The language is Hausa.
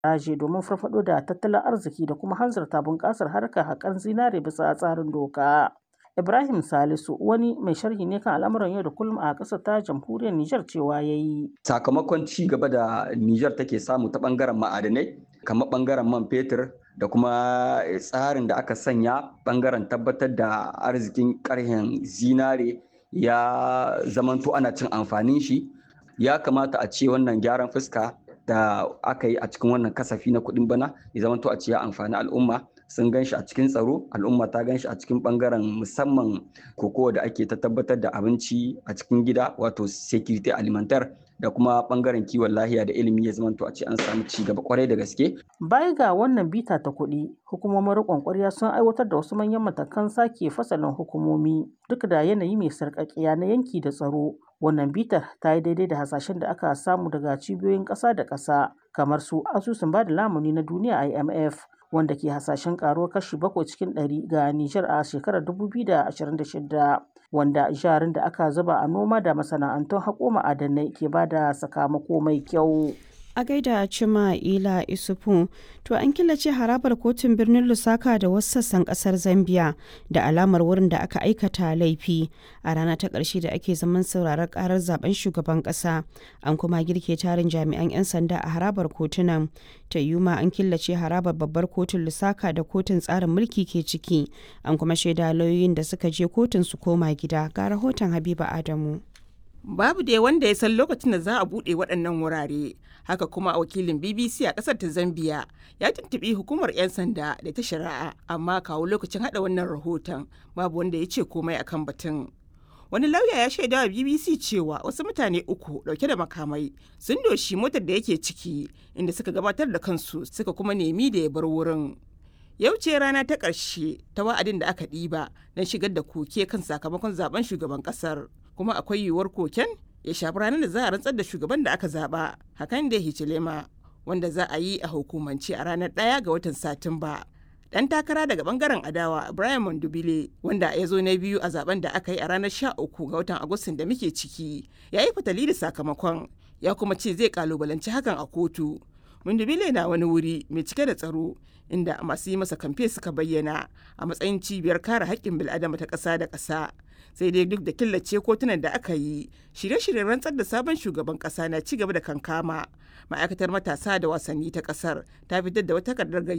haraji domin farfaɗo da tattalin arziki da kuma hanzarta bunƙasar harkar haƙar zinare bisa tsarin doka. Ibrahim Salisu wani mai sharhi ne kan al'amuran yau da kullum a ƙasar ta jamhuriyar Nijar cewa ya yi. Sakamakon ci gaba da Nijar take samu ta ɓangaren ma'adanai kamar ɓangaren man fetur da kuma tsarin da aka sanya ɓangaren tabbatar da arzikin ƙarhen zinare ya zamanto ana cin amfanin shi ya kamata a ce wannan gyaran fuska da aka yi a cikin wannan kasafi na kuɗin bana ya zamanto a ce ya amfani al'umma sun gan shi a cikin tsaro al'umma ta gan shi a cikin bangaren musamman kokowa da ake ta tabbatar da abinci a cikin gida wato security alimentar da kuma bangaren kiwon lahiya da ilimi ya zamanto a ce an samu ci gaba kwarai da gaske. Baya ga wannan bita ta kuɗi, hukumomin riƙon ƙwarya sun aiwatar da wasu manyan matakan sake fasalin hukumomi duk da yanayi mai sarƙaƙiya na yanki da tsaro. Wannan bitar ta yi daidai da hasashen da aka samu daga cibiyoyin ƙasa da ƙasa kamar su asusun ba da lamuni na duniya IMF wanda ke hasashen karuwar kashi bakwai cikin ɗari ga Nijar a shekarar 2026 wanda jarin da aka zuba a noma da masana'antun haƙo ma'adanai ke ba da sakamako mai kyau. a gaida cima ila isufu to an killace harabar kotun birnin lusaka da wasu sassan kasar zambia da alamar wurin da aka aikata laifi a rana ta ƙarshe da ake zaman sauraron karar zaben shugaban ƙasa an kuma girke tarin jami'an 'yan sanda a harabar kotunan ta yuma an killace harabar babbar kotun lusaka da kotun tsarin mulki ke ciki an kuma shaida lauyoyin da suka je kotun su koma gida ga rahoton habiba adamu babu dai wanda ya san lokacin da za a buɗe waɗannan wurare haka kuma wakilin bbc a ƙasar ta zambia ya tuntuɓi hukumar 'yan sanda da ta shari'a amma kawo lokacin haɗa wannan rahoton babu wanda ya ce komai akan batun wani lauya ya shaida wa bbc cewa wasu mutane uku ɗauke da makamai sun doshi motar da yake ciki inda suka gabatar da kansu suka kuma nemi da ya bar wurin yau ce rana ta ƙarshe ta wa'adin da aka ɗiba don shigar da koke kan sakamakon zaben shugaban ƙasar kuma akwai yiwuwar koken ya shafi ranar da za a rantsar da shugaban da aka zaba hakan da hichilema wanda za a yi a hukumance a ranar ɗaya ga watan satumba dan takara daga bangaren adawa Brian Mondubile wanda ya zo na biyu a zaben da aka yi a ranar 13 ga watan Agustin da muke ciki ya yi fatali da sakamakon ya kuma ce zai kalubalanci hakan a kotu Mondubile na wani wuri mai cike da tsaro inda masu yi masa kamfe suka bayyana a matsayin cibiyar kare haƙƙin bil'adama ta ƙasa da ƙasa sai dai duk da killace kotunan da aka yi shirye-shiryen rantsar da sabon shugaban ƙasa na ci gaba da kankama ma'aikatar matasa da wasanni ta ƙasar ta fitar da wata takardar